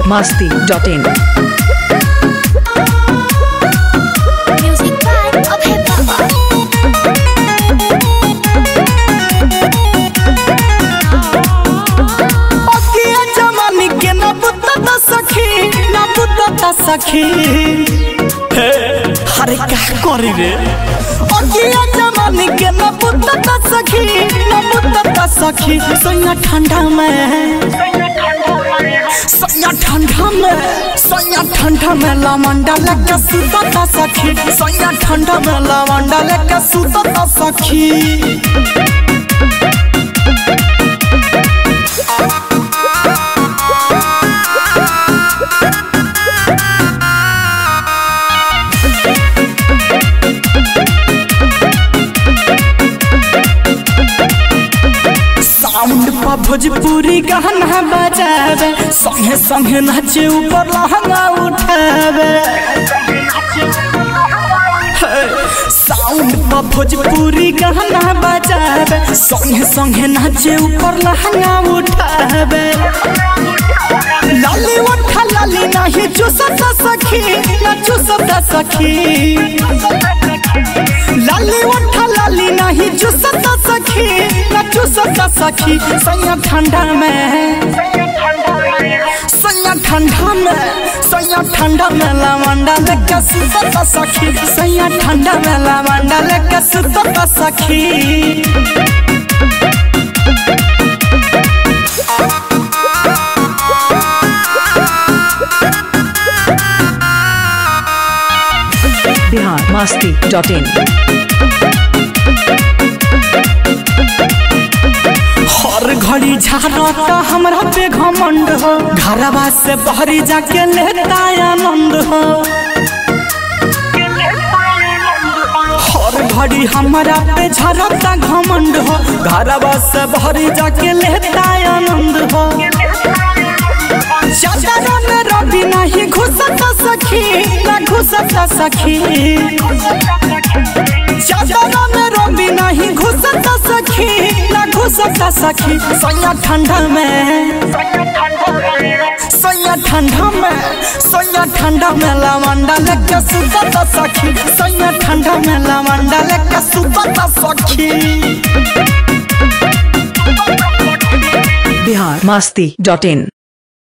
masti.in. Music by Abhay Baba. अकिया जमानी के न बुतता सखी न बुतता सखी हे अरे का करी रे अकिया जमानी के न बुतता सखी न बुतता सखी सोया ठंडा में सोया ठंडा में सोया ठंडा में लामंडा लगा सुतता सखी सोया ठंडा में लामंडा लगा सुतता सखी साउंड पर भोजपुरी गाना बजावे संगे संगे नाचे ऊपर लहंगा उठावे हे, साउंड पर भोजपुरी गाना बजावे संगे संगे नाचे ऊपर लहंगा उठावे लाली उठा लाली नहीं चूसता सखी ना चूसता सखी लाली उठा लाली नहीं चूसता सखी ना चूसता सखी सैया ठंडा में सैया ठंडा में सैया ठंडा में लवंडा लेके सुतता सखी सैया ठंडा में लवंडा लेके सुतता सखी Bihar masti.in. हर घड़ी झाड़ता हमरा पे घमंड हो घरवा से बहरी जाके लेता आनंद हो हर घड़ी हमरा पे झरता घमंड हो घरवा से बहरी जाके लेता आनंद हो चादर में रवि नहीं घुसता सखी ना घुसता सखी चादर में रवि नहीं घुसता सखी ना घुसता सखी सैया ठंडा में सैया ठंडा में सैया ठंडा में लवंडा लेके सुतता सखी सैया ठंडा में लवंडा लेके सुतता सखी Bihar masti.in.